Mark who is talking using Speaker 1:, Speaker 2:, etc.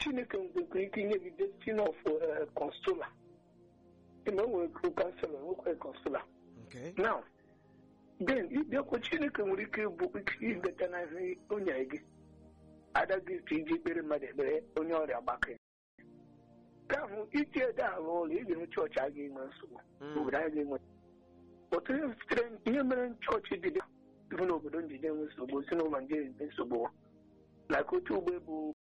Speaker 1: chineke nwekwara ike inye gị destiny of consola ime nwere kansela nwekwa consola
Speaker 2: Okay.
Speaker 1: now then ịbịakwa chineke nwere ike bụ ike ideta na ihe o nyere gị ada gị ka iji kpere mmadụ ekpere onye ọrịa gbakee nke ahụ iji ede arụ ụlọ ị ga-enwe chọọchị a ga-enwe nsogbu
Speaker 2: Mm.
Speaker 1: obodo anyị ga-enwe otu ihe sitere ihe mere chọọchị dị dị bụ n'obodo ndị na-enwe nsogbu si n'ụlọ ndị enwe nsogbu na ka otu ugbo bụ